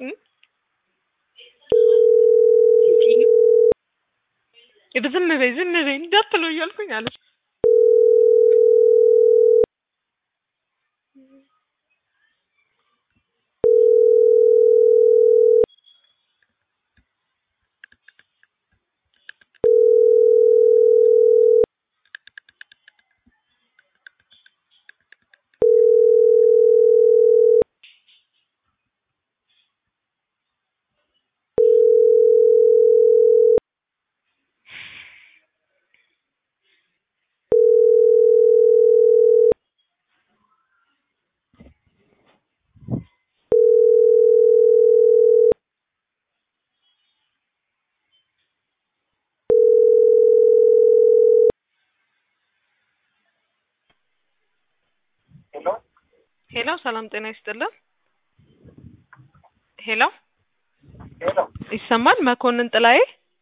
ዝም በይ ዝም በይ እንዳትለው እያልኩኝ አለች። ሄሎ ሄሎ ሰላም ጤና ይስጥልን። ሄሎ ሄሎ ይሰማል? መኮንን ጥላዬ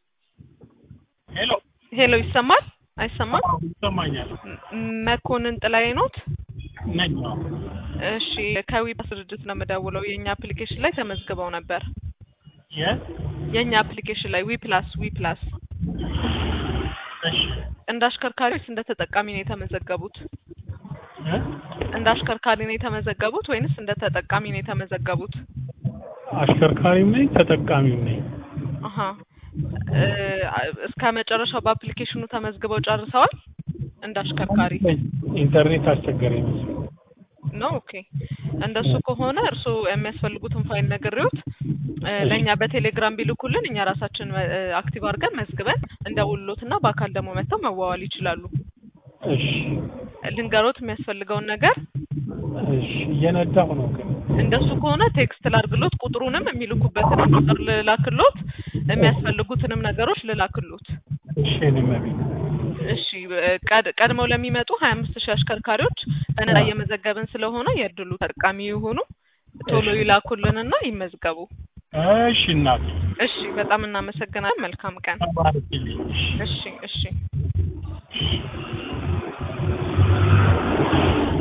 ሄሎ ሄሎ ይሰማል? አይሰማም? ይሰማኛል ም- መኮንን ጥላዬ ኖት? ነኝ። እሺ ከዊፕላስ ድርጅት ነው የምደውለው። የእኛ አፕሊኬሽን ላይ ተመዝግበው ነበር። የት? የእኛ አፕሊኬሽን ላይ ዊፕላስ ዊፕላስ እሺ እንደ አሽከርካሪ ወይስ እንደ ተጠቃሚ ነው የተመዘገቡት? እ? እንደ አሽከርካሪ ነው የተመዘገቡት ወይንስ እንደ ተጠቃሚ ነው የተመዘገቡት? አሽከርካሪም ነኝ ተጠቃሚም ነኝ። አሀ እ፣ እስከ መጨረሻው በአፕሊኬሽኑ ተመዝግበው ጨርሰዋል? እንደ አሽከርካሪ ኢንተርኔት አስቸገረኝ መሰለኝ። ነው። ኦኬ እንደሱ ከሆነ እርስዎ የሚያስፈልጉትን ፋይል ነግሬዎት እ፣ ለእኛ በቴሌግራም ቢልኩልን እኛ ራሳችን እ፣ አክቲቭ አድርገን መዝግበን እንደውሎትና በአካል ደግሞ መጥተው መዋዋል ይችላሉ። እሺ ልንገሮት የሚያስፈልገውን ነገር እሺ እየነዳሁ ነው ግን እንደሱ ከሆነ ቴክስት ላድርግሎት፣ ቁጥሩንም የሚልኩበትንም ቁጥር ልላክሎት፣ የሚያስፈልጉትንም ነገሮች ልላክሎት። እሺ እኔም ቤት እሺ ቀድ- ቀድመው ለሚመጡ ሀያ አምስት ሺህ አሽከርካሪዎች በነፃ እየመዘገብን ስለሆነ የእድሉ ተጠቃሚ የሆኑ ቶሎ ይላኩልንና ይመዝገቡ። እሺ እናቴ እሺ በጣም እናመሰግናለን። መልካም ቀን። ተባረክልኝ። እሺ እሺ እሺ